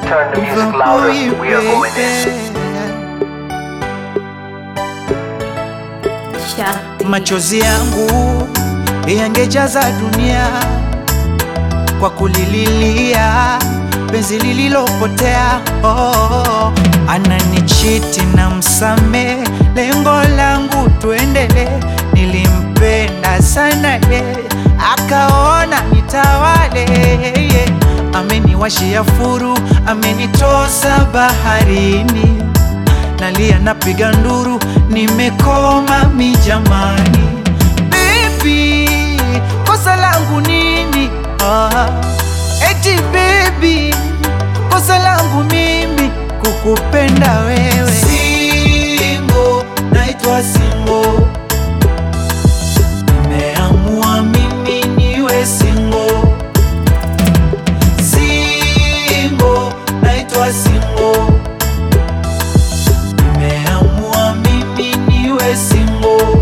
Turn the music louder. We are going in. Machozi yangu yangejaza dunia kwa kulililia penzi lililopotea. Oh, ananichiti na msame, lengo langu tuendele. Nilimpenda sana ye, akaona nitawale. ye. Ameniwashia furu, amenitosa baharini nalia napiga nduru, nimekoma mi jamani. Baby, kosa langu nini? Ah, eti baby, kosa langu mimi kukupenda wewe. Singo, naitwa singo, nimeamua mimi niwe singo. Singo, naitwa singo nimeamua mimi niwe single.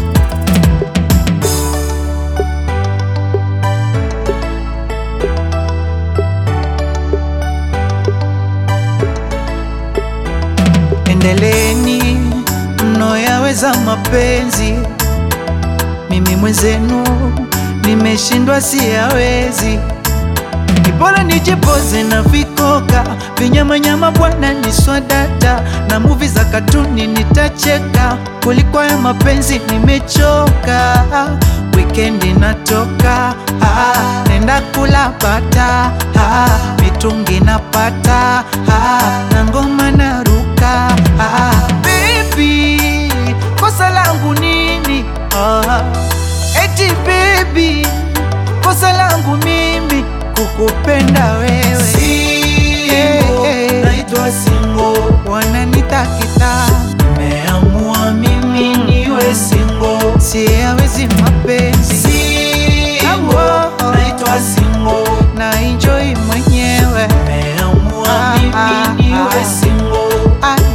Endeleeni mnoyaweza mapenzi, mimi mwenzenu nimeshindwa, siyawezi ni bora nijipoze na vikoka vinyamanyama bwana ni swadata na muvi za katuni nitacheka kuliko ya mapenzi nimechoka wikendi natoka ah, nenda kula bata ah, mitungi napata ah, na ngoma naruka ah, baby kosa langu nini ah, eti baby kosa langu mimi kukupenda wewe Single, naitwa single. wananitakita Nimeamua mimi niwe single. siyawezi mapenzi Single, naitwa single. na enjoy mwenyewe Nimeamua Ah, ah, mimi niwe ah. single.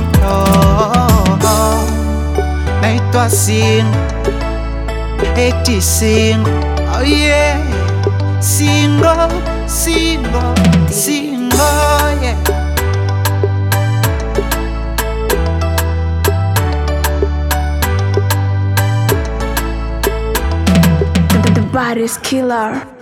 Ayo, naitwa singo eti singo oh yeah singo singo singo yeah The, the body's killer.